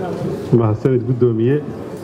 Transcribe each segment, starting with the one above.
mahadsanid guddoomiye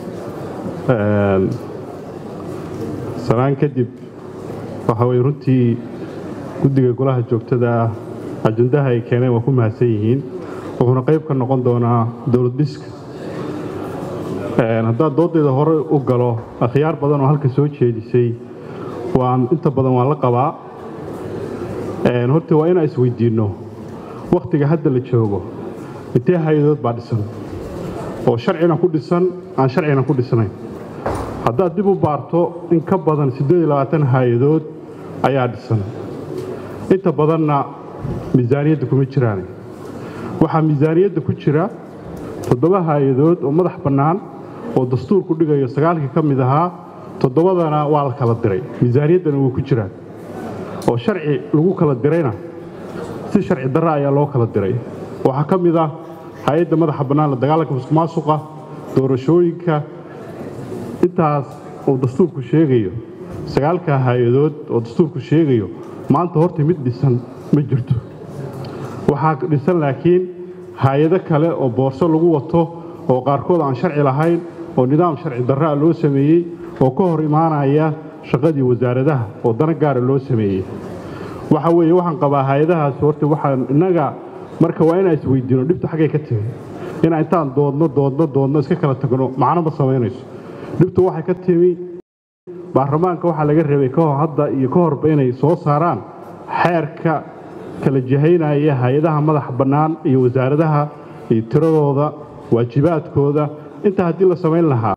salaan kadib waxa weye runtii guddiga golaha joogtada ah ajandaha ay keeneen waa ku mahadsan yihiin wuxuuna qayb ka noqon doonaa dowlad dhiska haddaan doodayda hore u galo akhyaar badan oo halka soo jeedisay waan inta badan waan la qabaa horta waa inaan isweydiinno wakhtiga hadda la joogo intee hay-adood baa dhisan oo sharcina ku dhisan aan sharcina ku dhisnayn haddaad dib u baarto in ka badan hay-adood ayaa dhisan inta badanna miisaaniyadda kuma jiraan waxaa miisaaniyadda ku jira toddoba hay-adood oo madax bannaan oo dastuurku dhigayo sagaalkii ka mid ahaa toddobadana waa la kala diray miisaaniyaddana way ku jiraan oo sharci lagu kala dirayna si sharci darra ayaa loo kala diray waxaa ka mid ah hay-adda madaxa bannaan la dagaalanka musuqmaasuqa doorashooyinka intaas uu dastuurku sheegayo sagaalkaa hay-adood oo dastuurku sheegayo maanta horta mid dhisan ma jirto waxaa dhisan laakiin hay-ado kale oo boorso lagu wato oo qaarkood aan sharci lahayn oo nidaam sharci darraa loo sameeyey oo ka hor imaanaya shaqadii wasaaradaha oo dana gaara loo sameeyey waxa weeye waxaan qabaa hay-adahaas horta waxaan innaga marka waa inaan isweydiino dhibta xaggay ka timi inaan intaan doodno doodno doodno iska kala tagno macno ma samaynayso dhibtu waxay ka timi baarlamaanka waxaa laga reebay kahor hadda iyo ka horba inay soo saaraan xeerka kala jihaynaya hay-adaha madaxa bannaan iyo wasaaradaha iyo tiradooda waajibaadkooda intaa haddii la samayn lahaa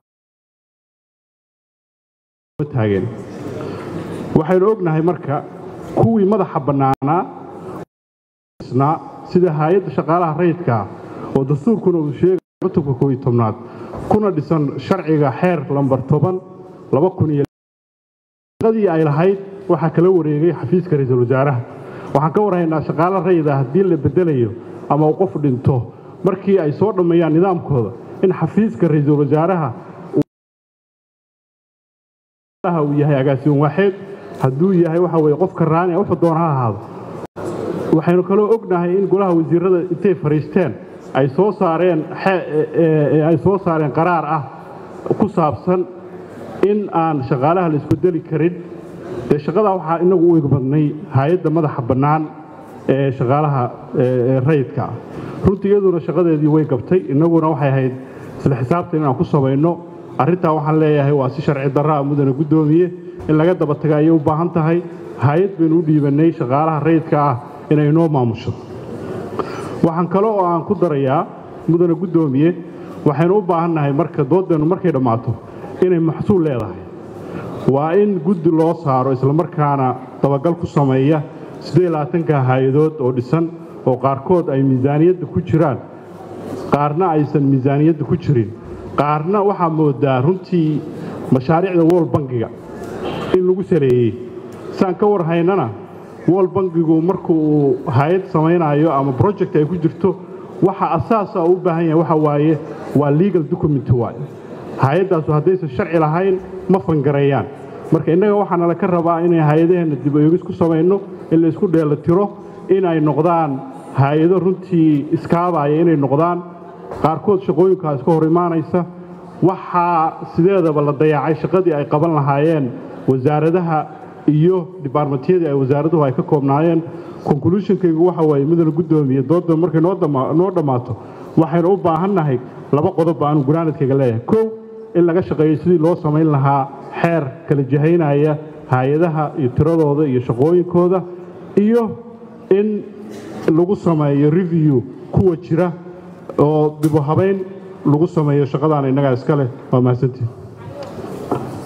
taageen waxaynu ognahay marka kuwii madaxa bannaanaa sida hay-adda shaqaalaha rayidkaa oo dastuurkuna uu sheegay cutubka kooiyo tobnaad kuna dhisan sharciga xeer lambar toban laba kun iyo shaqadii ay lahayd waxaa kala wareegay xafiiska ra-iisul wasaaraha waxaan ka warhaynaa shaqaalo rayida haddii la bedelayo ama uu qof dhinto markii ay soo dhammeeyaan nidaamkooda in xafiiska ra-iisul wasaaraha uu yahay agaasiin waaxeed hadduu yahay waxa weye qofka raani wuxuu doona ha ahaado waxaynu kaloo ognahay in golaha wasiirada intay fadhiisteen ay soo saareen ay soo saareen qaraar ah ku saabsan in aan shaqaalaha la isbedeli karin dee shaqadaa waxaa inagu u igmadnay hay-adda madaxa bannaan ee shaqaalaha rayidka ah runtii iyaduna shaqadeedii way gabtay innaguna waxay ahayd isla xisaabtan inaan ku samayno arrintaa waxaan leeyahay waa si sharci darraa mudane guddoomiye in laga daba taga ayay u baahan tahay hay-ad baynu u dhiibannay shaqaalaha rayidka ah inay inoo maamusho waxaan kale oo aan ku darayaa mudane guddoomiye waxaynu u baahannahay marka doodeennu markay dhammaato inay maxsuul leedahay waa in guddi loo saaro islamarkaana dabagal ku sameeya ka hay-adood oo dhisan oo qaarkood ay miisaaniyadda ku jiraan qaarna aysan miisaaniyadda ku jirin qaarna waxaa moodaa runtii mashaariicda wool bangiga in lagu saleeyey saan ka war haynana wool bangigu marka uu hay-ad samaynayo ama project ay ku jirto waxa asaasa u baahan yahay waxa waaye waa legal document waay hay-addaasu haddaysan sharci lahayn ma fangareeyaan marka innaga waxaana la ka rabaa inay hay-adaheenna dib eegis ku samayno in la isku dheela tiro inay noqdaan hay-ado runtii iskaabaya inay noqdaan qaarkood shaqooyinkaa iska hor imaanaysa waxaa sideedaba la dayaacay shaqadii ay qaban lahaayeen wasaaradaha iyo dibaarmatiyadii ay wasaaraduhu ay ka koobnaayeen conclusionkaygu waxa waaye mudane guddoomiye dooda markay noo dhammaato waxaynu u baahannahay laba qodob aanu gunaanadkayga leeyahay kow in laga shaqeeyo sidii loo samayn lahaa xeer kala jihaynaya hay-adaha iyo tiradooda iyo shaqooyinkooda iyo in lagu sameeyo review kuwa jira oo dibu habayn lagu sameeyo shaqadaana innagaa iska leh waa mahadsantiin